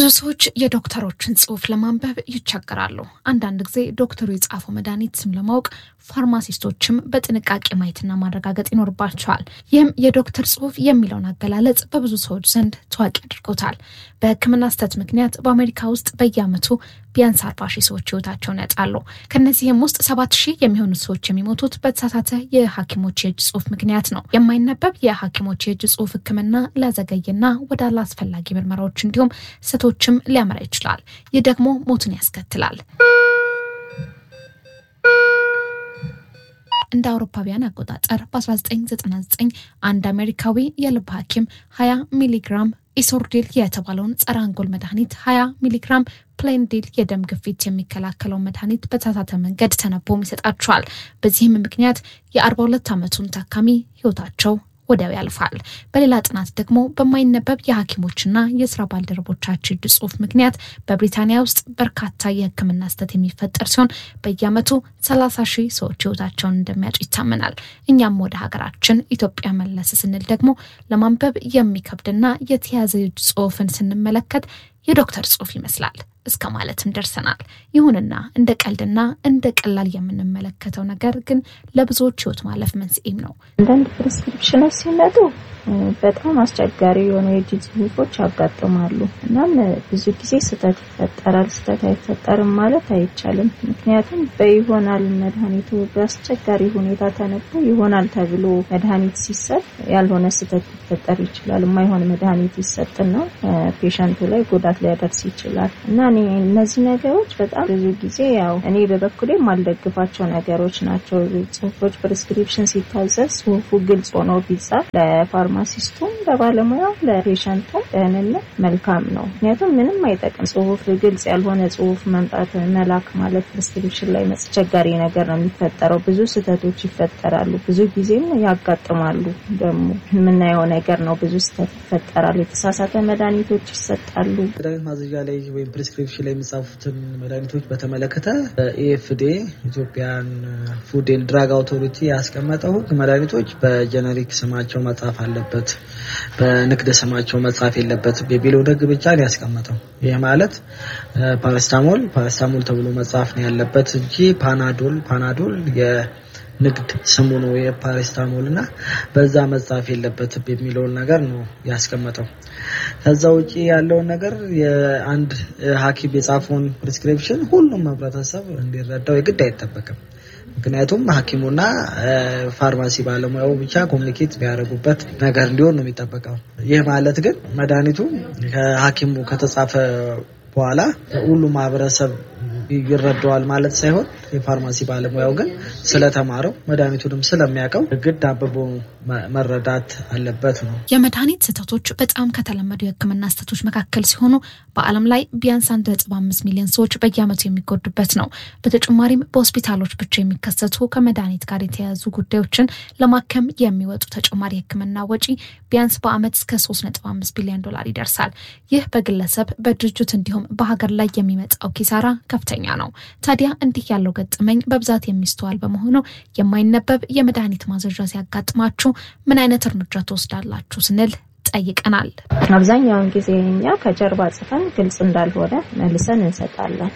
ብዙ ሰዎች የዶክተሮችን ጽሑፍ ለማንበብ ይቸገራሉ። አንዳንድ ጊዜ ዶክተሩ የጻፈው መድኃኒት ስም ለማወቅ ፋርማሲስቶችም በጥንቃቄ ማየትና ማረጋገጥ ይኖርባቸዋል። ይህም የዶክተር ጽሑፍ የሚለውን አገላለጽ በብዙ ሰዎች ዘንድ ታዋቂ አድርጎታል። በሕክምና ስህተት ምክንያት በአሜሪካ ውስጥ በየዓመቱ ቢያንስ አርባ ሺህ ሰዎች ህይወታቸውን ያጣሉ። ከእነዚህም ውስጥ ሰባት ሺህ የሚሆኑ ሰዎች የሚሞቱት በተሳሳተ የሐኪሞች የእጅ ጽሑፍ ምክንያት ነው። የማይነበብ የሐኪሞች የእጅ ጽሑፍ ሕክምና ሊያዘገይና ወደ አላስፈላጊ ምርመራዎች እንዲሁም ስህተቶችም ሊያመራ ይችላል። ይህ ደግሞ ሞትን ያስከትላል። እንደ አውሮፓውያን አቆጣጠር በ1999 አንድ አሜሪካዊ የልብ ሐኪም 20 ሚሊግራም ኢሶርዲል የተባለውን ጸረ አንጎል መድኃኒት 20 ሚሊግራም ፕሌንዲል የደም ግፊት የሚከላከለውን መድኃኒት በተሳሳተ መንገድ ተነቦም ይሰጣቸዋል። በዚህም ምክንያት የ42 ዓመቱን ታካሚ ህይወታቸው ወዲያው ያልፋል። በሌላ ጥናት ደግሞ በማይነበብ የሐኪሞችና የስራ ባልደረቦቻቸው እጅ ጽሑፍ ምክንያት በብሪታንያ ውስጥ በርካታ የህክምና ስህተት የሚፈጠር ሲሆን በየዓመቱ 30 ሺህ ሰዎች ህይወታቸውን እንደሚያጡ ይታመናል። እኛም ወደ ሀገራችን ኢትዮጵያ መለስ ስንል ደግሞ ለማንበብ የሚከብድና የተያዘ እጅ ጽሑፍን ስንመለከት የዶክተር ጽሑፍ ይመስላል እስከ ማለትም ደርሰናል። ይሁንና እንደ ቀልድና እንደ ቀላል የምንመለከተው ነገር ግን ለብዙዎች ህይወት ማለፍ መንስኤም ነው። አንዳንድ ፕሪስክሪፕሽኖች ሲመጡ በጣም አስቸጋሪ የሆኑ የእጅ ጽሑፎች ያጋጥማሉ። እናም ብዙ ጊዜ ስህተት ይፈጠራል። ስህተት አይፈጠርም ማለት አይቻልም። ምክንያቱም በይሆናል መድኃኒቱ በአስቸጋሪ ሁኔታ ተነቦ ይሆናል ተብሎ መድኃኒት ሲሰጥ ያልሆነ ስህተት ሊፈጠር ይችላል። የማይሆን መድኃኒት ይሰጥና ፔሸንቱ ላይ ጉዳት ሊያደርስ ይችላል እና እኔ እነዚህ ነገሮች በጣም ብዙ ጊዜ ያው እኔ በበኩሌ የማልደግፋቸው ነገሮች ናቸው። ጽሁፎች ፕሪስክሪፕሽን ሲታዘዝ ጽሁፉ ግልጽ ሆኖ ቢጻፍ ለፋርማሲስቱም፣ ለባለሙያው፣ ለፔሸንቱም ደህንነት መልካም ነው። ምክንያቱም ምንም አይጠቅም ጽሁፍ ግልጽ ያልሆነ ጽሁፍ መምጣት መላክ ማለት ፕሪስክሪፕሽን ላይ አስቸጋሪ ነገር ነው የሚፈጠረው። ብዙ ስህተቶች ይፈጠራሉ። ብዙ ጊዜም ያጋጥማሉ። ደግሞ የምናየው ነገር ነው። ብዙ ስህተት ይፈጠራል። የተሳሳተ መድኃኒቶች ይሰጣሉ። መድኃኒት ማዘዣ ላይ ወይም ፕሪስክሪፕሽን ላይ የሚጻፉትን መድኃኒቶች በተመለከተ ኤኤፍዴ ኢትዮጵያን ፉድ ኤንድ ድራግ አውቶሪቲ ያስቀመጠው ሕግ መድኃኒቶች በጀነሪክ ስማቸው መጻፍ አለበት፣ በንግድ ስማቸው መጻፍ የለበትም የሚለው ሕግ ብቻ ነው ያስቀመጠው። ይህ ማለት ፓራስታሞል ፓራስታሞል ተብሎ መጻፍ ነው ያለበት እንጂ ፓናዶል ፓናዶል ንግድ ስሙ ነው የፓራስታሞል እና በዛ መጻፍ የለበትም የሚለውን ነገር ነው ያስቀመጠው። ከዛ ውጪ ያለውን ነገር የአንድ ሐኪም የጻፈውን ፕሪስክሪፕሽን ሁሉም ህብረተሰብ እንዲረዳው የግድ አይጠበቅም። ምክንያቱም ሐኪሙና ፋርማሲ ባለሙያው ብቻ ኮሚኒኬት ቢያደርጉበት ነገር እንዲሆን ነው የሚጠበቀው። ይህ ማለት ግን መድኃኒቱ ከሐኪሙ ከተጻፈ በኋላ ሁሉም ማህበረሰብ ይረዳዋል ማለት ሳይሆን የፋርማሲ ባለሙያው ግን ስለተማረው መድኃኒቱንም ስለሚያውቀው ግድ አብቦ መረዳት አለበት ነው። የመድኃኒት ስህተቶች በጣም ከተለመዱ የሕክምና ስህተቶች መካከል ሲሆኑ በዓለም ላይ ቢያንስ አንድ ነጥብ አምስት ሚሊዮን ሰዎች በየዓመቱ የሚጎዱበት ነው። በተጨማሪም በሆስፒታሎች ብቻ የሚከሰቱ ከመድኃኒት ጋር የተያያዙ ጉዳዮችን ለማከም የሚወጡ ተጨማሪ የሕክምና ወጪ ቢያንስ በዓመት እስከ ሶስት ነጥብ አምስት ቢሊዮን ዶላር ይደርሳል። ይህ በግለሰብ በድርጅት እንዲሁም በሀገር ላይ የሚመጣው ኪሳራ ከፍተኛ ነው። ታዲያ እንዲህ ያለው ገጠመኝ በብዛት የሚስተዋል በመሆኑ የማይነበብ የመድኃኒት ማዘዣ ሲያጋጥማችሁ ምን አይነት እርምጃ ትወስዳላችሁ ስንል ጠይቀናል። አብዛኛውን ጊዜ እኛ ከጀርባ ጽፈን ግልጽ እንዳልሆነ መልሰን እንሰጣለን።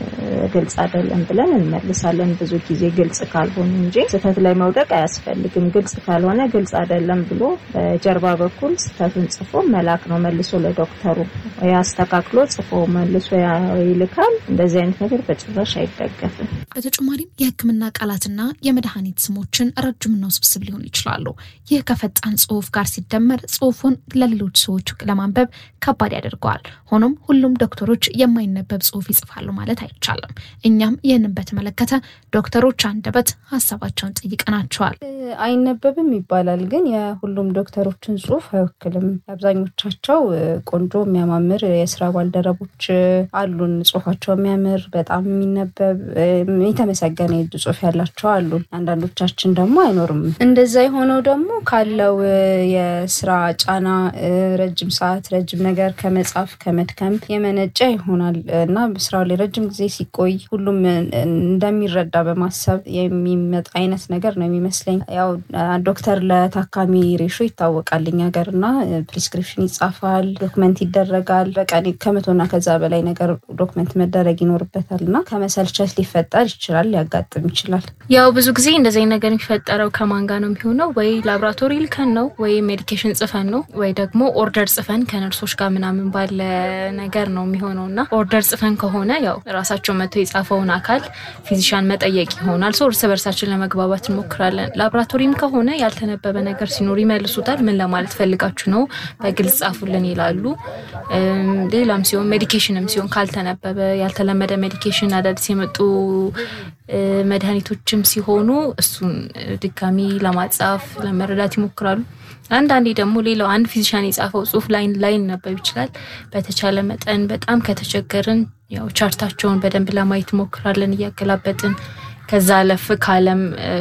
ግልጽ አይደለም ብለን እንመልሳለን። ብዙ ጊዜ ግልጽ ካልሆኑ እንጂ ስህተት ላይ መውደቅ አያስፈልግም። ግልጽ ካልሆነ ግልጽ አይደለም ብሎ በጀርባ በኩል ስህተቱን ጽፎ መላክ ነው መልሶ ለዶክተሩ ያስተካክሎ ጽፎ መልሶ ይልካል። እንደዚህ አይነት ነገር በጭራሽ አይደገፍም። በተጨማሪም የሕክምና ቃላትና የመድኃኒት ስሞችን ረጅምና ውስብስብ ሊሆኑ ይችላሉ። ይህ ከፈጣን ጽሁፍ ጋር ሲደመር ጽሁፉን ለሌሎች ሰዎች ለማንበብ ከባድ ያደርገዋል። ሆኖም ሁሉም ዶክተሮች የማይነበብ ጽሁፍ ይጽፋሉ ማለት አይቻልም። እኛም ይህንን በተመለከተ ዶክተሮች አንደበት ሀሳባቸውን ጠይቀናቸዋል። አይነበብም ይባላል፣ ግን የሁሉም ዶክተሮችን ጽሁፍ አይወክልም። አብዛኞቻቸው ቆንጆ የሚያማምር የስራ ባልደረቦች አሉን። ጽሁፋቸው የሚያምር በጣም የሚነበብ የተመሰገነ የእጅ ጽሁፍ ያላቸው አሉን። አንዳንዶቻችን ደግሞ አይኖርም። እንደዛ የሆነው ደግሞ ካለው የስራ ጫና ረጅም ሰዓት ረጅም ነገር ከመጻፍ ከመድከም የመነጨ ይሆናል እና ስራው ላይ ረጅም ጊዜ ሲቆይ ሁሉም እንደሚረዳ በማሰብ የሚመጣ አይነት ነገር ነው የሚመስለኝ። ያው ዶክተር ለታካሚ ሬሾ ይታወቃል እኛ ሀገር እና ፕሪስክሪፕሽን ይጻፋል፣ ዶክመንት ይደረጋል። በቀን ከመቶና ከዛ በላይ ነገር ዶክመንት መደረግ ይኖርበታል እና ከመሰልቸት ሊፈጠር ይችላል፣ ሊያጋጥም ይችላል። ያው ብዙ ጊዜ እንደዚህ ነገር የሚፈጠረው ከማን ጋር ነው የሚሆነው? ወይ ላብራቶሪ ልከን ነው ወይ ሜዲኬሽን ጽፈን ነው ወይ ደግሞ ኦርደር ጽፈን ከነርሶች ጋር ምናምን ባለ ነገር ነው የሚሆነው እና ኦርደር ጽፈን ከሆነ ያው ራሳቸው መጥቶ የጻፈውን አካል ፊዚሻን መጠየቅ ይሆናል። ሰው እርስ በርሳችን ለመግባባት እንሞክራለን። ላብራቶሪም ከሆነ ያልተነበበ ነገር ሲኖር ይመልሱታል። ምን ለማለት ፈልጋችሁ ነው በግልጽ ጻፉልን ይላሉ። ሌላም ሲሆን ሜዲኬሽንም ሲሆን ካልተነበበ ያልተለመደ ሜዲኬሽን አዳዲስ የመጡ መድኃኒቶችም ሲሆኑ እሱን ድጋሚ ለማጻፍ ለመረዳት ይሞክራሉ። አንዳንዴ ደግሞ ሌላው አንድ ፊዚሻን የጻፈው ጽሁፍ ላይ ላይነበብ ይችላል። በተቻለ መጠን በጣም ከተቸገርን ያው ቻርታቸውን በደንብ ለማየት ሞክራለን እያገላበጥን ከዛ አለፍ ካለም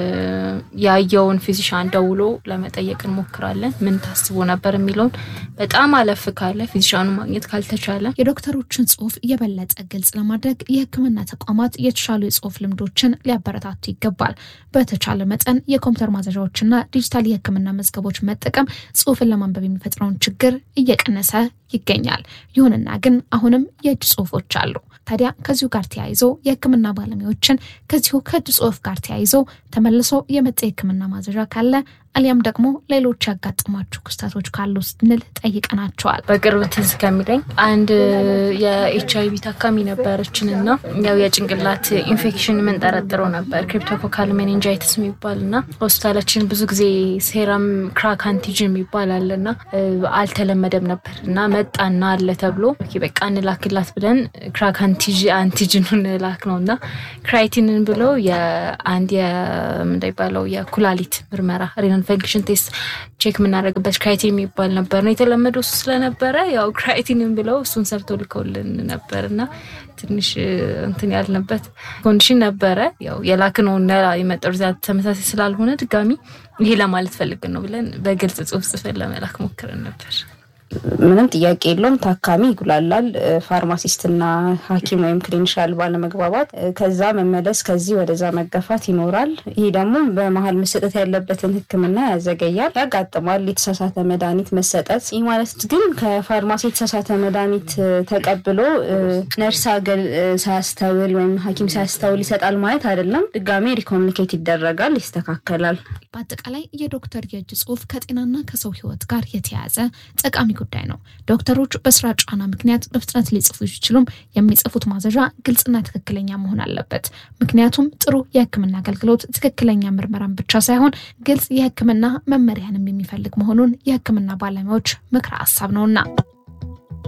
ያየውን ፊዚሻን ደውሎ ለመጠየቅ እንሞክራለን። ምን ታስቦ ነበር የሚለውን በጣም አለፍ ካለ ፊዚሻኑ ማግኘት ካልተቻለ የዶክተሮችን ጽሁፍ የበለጠ ግልጽ ለማድረግ የሕክምና ተቋማት የተሻሉ የጽሁፍ ልምዶችን ሊያበረታቱ ይገባል። በተቻለ መጠን የኮምፒውተር ማዘዣዎችና ዲጂታል የሕክምና መዝገቦች መጠቀም ጽሁፍን ለማንበብ የሚፈጥረውን ችግር እየቀነሰ ይገኛል። ይሁንና ግን አሁንም የእጅ ጽሁፎች አሉ። ታዲያ ከዚሁ ጋር ተያይዞ የህክምና ባለሙያዎችን ከዚሁ ከእጅ ጽሁፍ ጋር ተያይዞ ተመልሶ የመጣ የህክምና ማዘዣ ካለ አሊያም ደግሞ ሌሎች ያጋጠሟቸው ክስተቶች ካሉ ስንል ጠይቀናቸዋል። በቅርብ ትዝ ከሚለኝ አንድ የኤች አይቪ ታካሚ ነበረችን እና ያው የጭንቅላት ኢንፌክሽን የምንጠረጥረው ነበር ክሪፕቶኮካል ሜኒንጃይትስ የሚባል እና ሆስፒታላችን ብዙ ጊዜ ሴረም ክራክ አንቲጅን የሚባል አለ እና አልተለመደም ነበር እና መጣና አለ ተብሎ በቃ እንላክላት ብለን ክራክ አንቲጅኑን ላክ ነው እና ክራይቲንን ብለው የአንድ እንደሚባለው የኩላሊት ምርመራ ሬናል ፈንክሽን ቴስት ቼክ የምናደርግበት ክራይቲን የሚባል ነበር ነው የተለመደው እሱ ስለነበረ ያው ክራይቲንን ብለው እሱን ሰርተው ልከውልን ነበር እና ትንሽ እንትን ያልንበት ኮንዲሽን ነበረ። ያው የላክነውና የመጣው ሪዛልት ተመሳሳይ ስላልሆነ ድጋሚ ይሄ ለማለት ፈልግን ነው ብለን በግልጽ ጽሁፍ ጽፈን ለመላክ ሞክረን ነበር። ምንም ጥያቄ የለውም። ታካሚ ይጉላላል። ፋርማሲስትና ሐኪም ወይም ክሊኒሻል ባለመግባባት ከዛ መመለስ ከዚህ ወደዛ መገፋት ይኖራል። ይህ ደግሞ በመሀል መሰጠት ያለበትን ሕክምና ያዘገያል፣ ያጋጥማል። የተሳሳተ መድኃኒት መሰጠት። ይህ ማለት ግን ከፋርማሲ የተሳሳተ መድኃኒት ተቀብሎ ነርስ አገል ሳያስተውል ወይም ሐኪም ሳያስተውል ይሰጣል ማለት አይደለም። ድጋሜ ሪኮሚኒኬት ይደረጋል፣ ይስተካከላል። በአጠቃላይ የዶክተር የእጅ ጽሁፍ ከጤናና ከሰው ህይወት ጋር የተያያዘ ጠቃሚ ጉዳይ ነው። ዶክተሮች በስራ ጫና ምክንያት በፍጥነት ሊጽፉ ይችሉም፣ የሚጽፉት ማዘዣ ግልጽና ትክክለኛ መሆን አለበት። ምክንያቱም ጥሩ የህክምና አገልግሎት ትክክለኛ ምርመራን ብቻ ሳይሆን ግልጽ የህክምና መመሪያንም የሚፈልግ መሆኑን የህክምና ባለሙያዎች ምክረ ሀሳብ ነውና